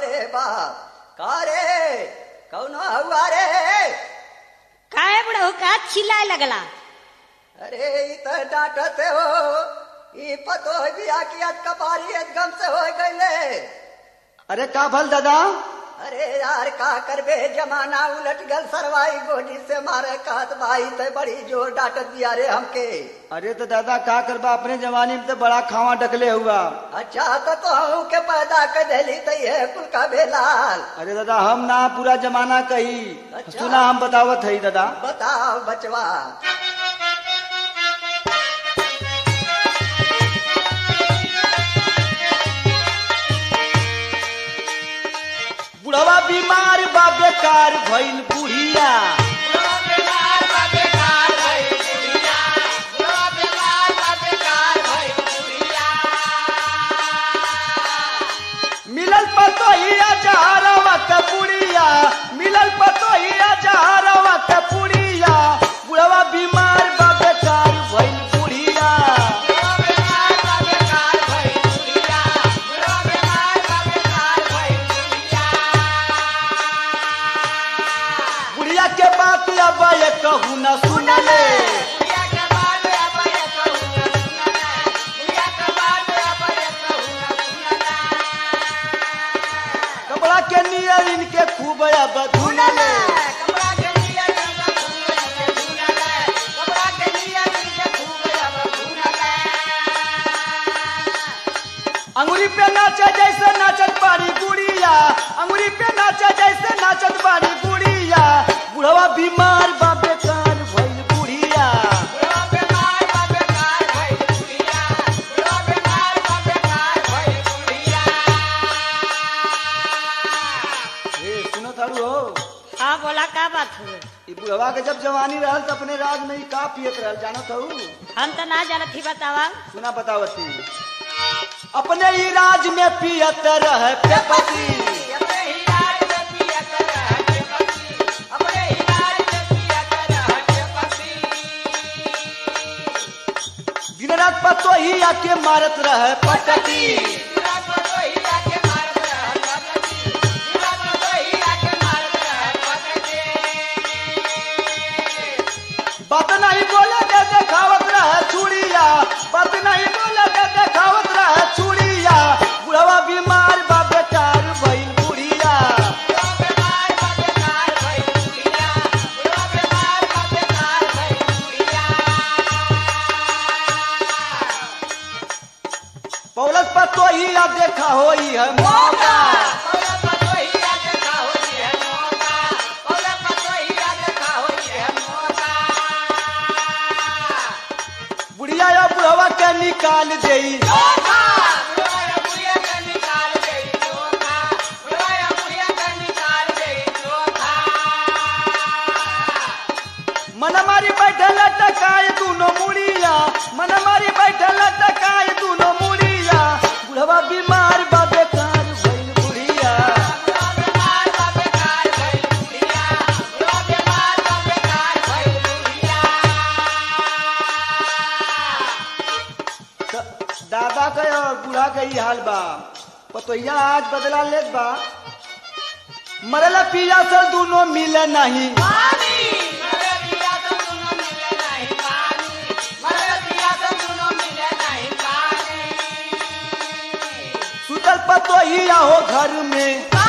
रे बाप का रे कौनो हुआ रे काहे बुढ़ऊ का चिल्लाए लगला अरे ई तो डांटते हो ई पतो बिया की आज कपारी एकदम से हो गईले अरे का भल दादा अरे यार का करबे जमाना उलट गल सरवाई गोली से मारे कहत भाई ते बड़ी जोर डांटत दिया रे हमके अरे तो दादा का करबा अपने जमाने में तो बड़ा खावा डकले हुआ अच्छा तो तो के पैदा कर देली तो ये कुल का बेलाल अरे दादा हम ना पूरा जमाना कही अच्छा। सुना हम बतावत है दादा बताओ बचवा बुढ़वा बीमार बा बेकार भइल बुढ़िया मिलल पतो ही जहरवा के पुड़िया मिलल पतो ही जहरवा के पुड़िया बुढ़वा बीमार बा बेकार भइल बुढ़िया बुढ़िया के बात अब ये कहू न सुनले कपड़ा के नियर इनके खूब अब धुनले अंगुरी पे नाचे जैसे नाचत बारी गुड़िया अंगुरी पे नाचे जैसे नाचत बारी गुड़िया बुढ़वा बीमार बा बेकार भइल बुढ़िया ए सुनो थारू हो हाँ बोला का बात हुए ई बुढ़वा के जब जवानी रहल त अपने राज में ही का पियत रहल जानत हूँ हम तो ना जानत ही बतावा सुना बतावती अपने ही राज में पियत रहे पेपसी दिन रात पतो ही आके मारत रहे पटकी बात नहीं बोले के देखावत रहे चूड़िया बात नहीं बोले के देखावत रहे चूड़िया बुढ़वा बीमार बा बेकार भइल बुढ़िया पौलत पतो ही आ देखा होई है मौका बुढ़िया या बुढ़वा के निकाल देई मन मारी बैठल टकाए दूनो मुड़िया मन मारी बैठल टकाए दूनो मुड़िया बुढ़वा बीमार बा बेकार भइल बुढ़िया त- दादा के और बूढ़ा के ही हाल बा पतोहिया आज बदला लेत बा मरला पिया से दूनो मिले नहीं सुतल पतोहिया हो घर में